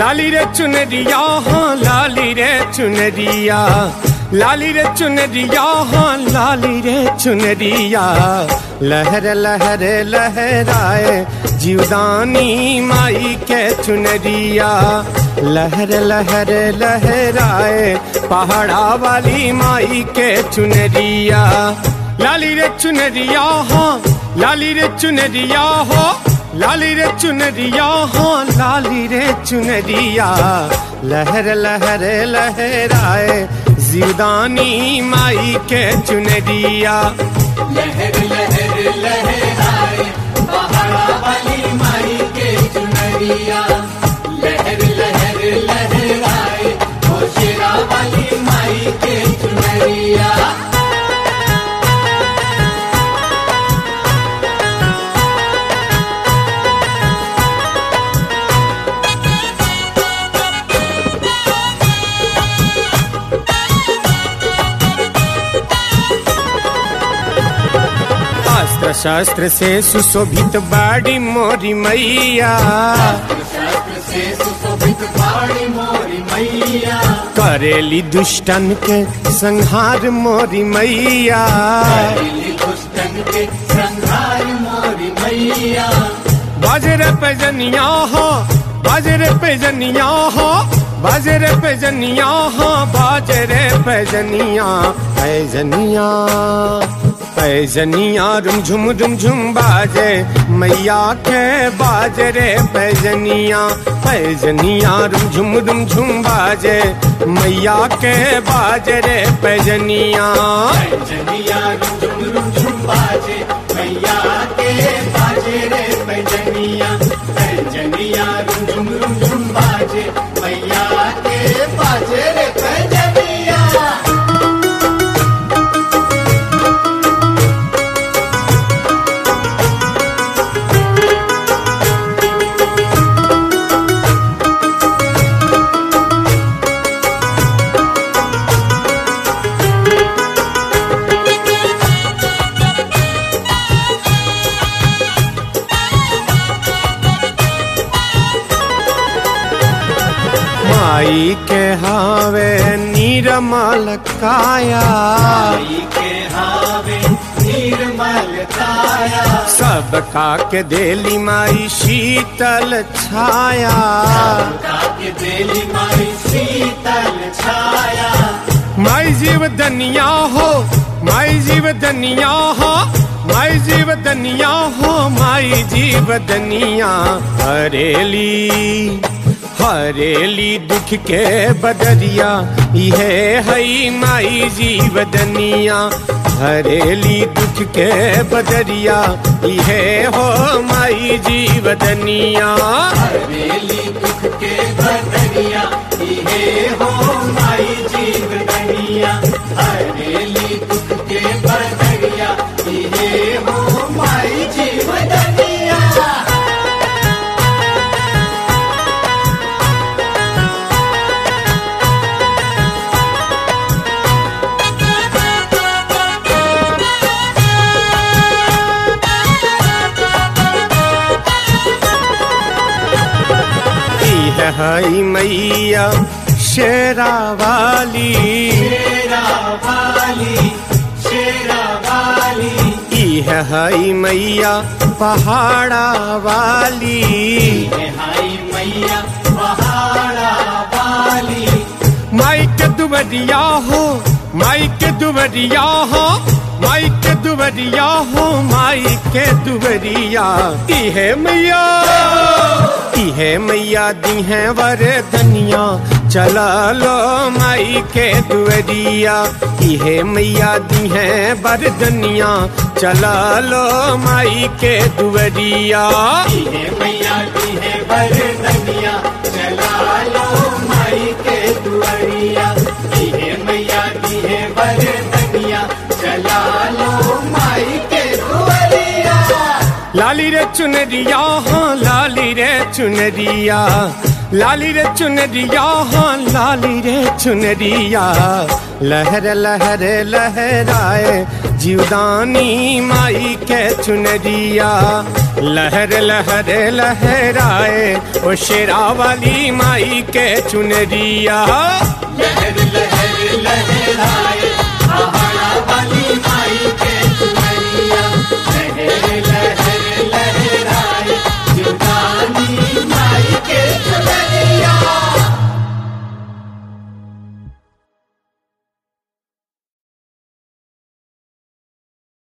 लाली रे चुनरिया हाँ लाली रे चुनरिया लाली रे चुनरिया हाँ लाली रे चुनरिया लहर लहर लहराए जीवदानी माई के चुनरिया लहर लहर लहराए पहाड़ा वाली माई के चुनरिया लाली रे चुनरिया हाँ लाली रे चुनरिया हो लाली रे चुनरिया हाँ लाली रे चुनरिया लहर लहर लहराए जीवदानी माई के चुनरिया लहर लहर लहराए पहाड़ा वाली माई के चुनरिया लहर लहर लहराए ओ शेरा वाली माई के चुनरिया अस्त्र शस्त्र से सुशोभित बाड़ी मोरी मैया शास्त्र से सुशोभित पाड़ी मोरी मैया करेली दुष्टन के संहार मोरी मैया दिल्ली दुष्टन के संहार मोरी मैया बाजरे पे जनिया हो बाजरे पे जनिया हो बाजरे पे जनिया हो बाजरे पे जनिया है जनिया है जनिया रुम झुम रुम झुम बाजे मैया के बाजरे पे जनिया है जनिया रुम झुम रुम झुम बाजे मैया के बाजरे पे जनिया जनिया रुम रुम झुम बाजे मैया के बाजे रे पैजनिया जनिया रुम रुम झुम बाजे मैया के बाजे रे पैजनिया माई के हावे नीरमल काया माई के हावे निर्मल काया सबका के देली माई शीतल छाया काके देली माई शीतल छाया माई जीव दनिया हो माई जीव दनिया हो माई जीव दनिया हो माई जीव दनिया हरेली हरेली दुख के बदरिया ये हई माई जीव दनिया हरेली दुख के बदरिया ये हो माई जीव दनिया हवेली दुख के बदरिया इहे हो माई जीव दनिया हवेली दुख के बदरिया इहे हो माई जीव दनिया ई है हई मैया शेरा वाली शेरा वाली शेरा वाली ई है हई मैया पहाड़ा वाली हाई मैया पहाड़ा वाली माई के दुबरिया हो माई के दुबरिया हो माई के दुबरिया हो माई के दुबरिया ई है मैया ई है मैया दी है वर धनिया चला लो माई के दुबरिया ई है मैया दी है बर धनिया चला लो माई के दुबरिया इहे मैया की है बर दनिया चला लो माई के दुआरिया इहे मैया की है बर दनिया चला लो माई के दुआरिया लाली रे चुनरिया हाँ लाली रे चुनरिया लाली रे चुनरिया हाँ लाली रे चुनरिया लहर लहर लहराए जीवदानी माई के चुनरिया लहर लहर लहराए ओ शेरा वाली माई के चुनरिया लहर लहर लहराए पहाड़ा वाली माई के